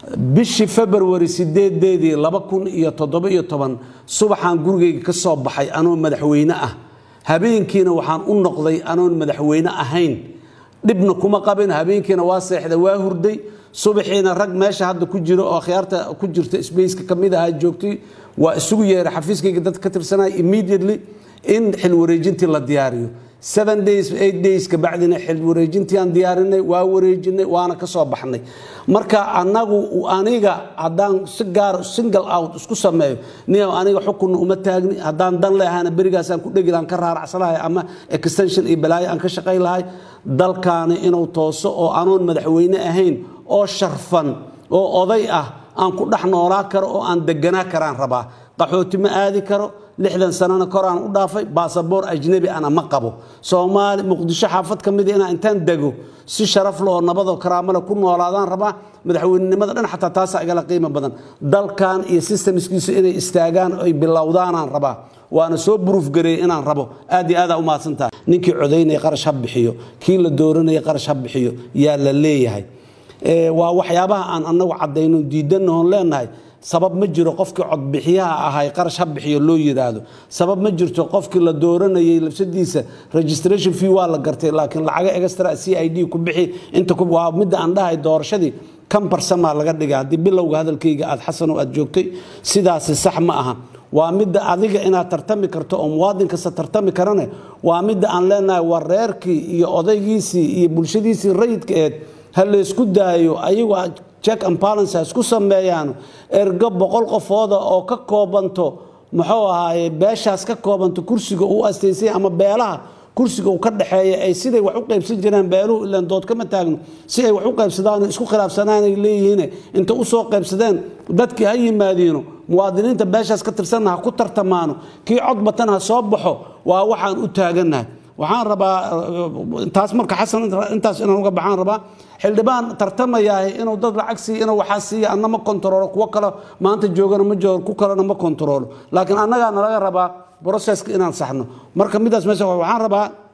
bishii februari sideedeedii laba kun iyo toddoba iyo toban subaxaan gurigayga ka soo baxay anoo madaxweyne ah habeenkiina waxaan u noqday anoon madaxweyne ahayn dhibna kuma qabin habeenkiina waa seexda waa hurday subaxiina rag meesha hadda ku jiro oo akhyaarta ku jirta spaceka ka mid ahaa joogtay waa isugu yeeray xafiiskayga dad ka tirsanaya immediately in xil wareejintii la diyaariyo seven days eight days kabacdina xil wareejintii aan diyaarinay waa wareejinay waana ka soo baxnay marka anagu aniga haddaan si gaar single out isku sameeyo nia aniga xukunna uma taagni haddaan dan leahana berigaasaan ku dhegi lahan ka raaracsanahay ama extension iyo balaayo aan ka shaqay lahay dalkaani inuu tooso oo anoon madaxweyne ahayn oo sharfan oo oday ah aan ku dhex noolaa karo oo aan deganaa karaan rabaa qaxooti ma aadi karo lixdan sanana koraan u dhaafay baasaboor ajnebi ana ma qabo soomaali muqdisho xaafad ka mida inaan intaan dego si sharaf leh oo nabadoo karaamale ku noolaadaan rabaa madaxweynenimada dhan xataa taasa igala qiimo badan dalkan iyo systemskiisu inay istaagaan ay bilowdaanaan rabaa waana soo buruufgareeyey inaan rabo aad iyo aadaa u mahadsantaha ninkii codaynaya qarash ha bixiyo kii la dooranaya qarash ha bixiyo yaa la leeyahay waa waxyaabaha aan anagu cadayno diidanahoon leenahay sabab ma jiro qofkii codbixiyaha ahay qarash ha bixiyo loo yiraahdo sabab ma jirto qofkii la dooranayay labsadiisa registration fee waa la gartay laakiin lacaga extra c i d ku bixi inta waa midda aan dhahay doorashadii kan barsamaa laga dhiga haddii bilowga hadalkayga aad xasanow aad joogtay sidaasi sax ma aha waa midda adiga inaad tartami karto oo muwaadin kasta tartami karane waa midda aan leenahay waa reerkii iyo odaygiisii iyo bulshadiisii rayidka eed ha laysku daayo ayagoo check and balance ha isku sameeyaan ergo boqol qofooda oo ka koobanto muxuu ahaaye beeshaas ka koobanto kursiga uu astaysay ama beelaha kursiga uu ka dhexeeya ay siday wax u qaybsan jireen beeluhu ilaan dood kama taagno si ay wax u qaybsadaan isku khilaafsanaanay leeyihiin inta u soo qaybsadeen dadkii ha yimaadiino muwaadiniinta beeshaas ka tirsanna ha ku tartamaano kii cod batan ha soo baxo waa waxaan u taagannahay waxaan rabaa taas marka xasan intaas inaan uga baxaan rabaa xildhibaan tartamayahay inuu dad lacag siiya inuu waxaa siiya anna ma kontaroolo kuwo kale maanta joogana ma joogo ku kalena ma kontaroolo laakiin annagaa nalaga rabaa broseska inaan saxno marka midaas meesha waxaan rabaa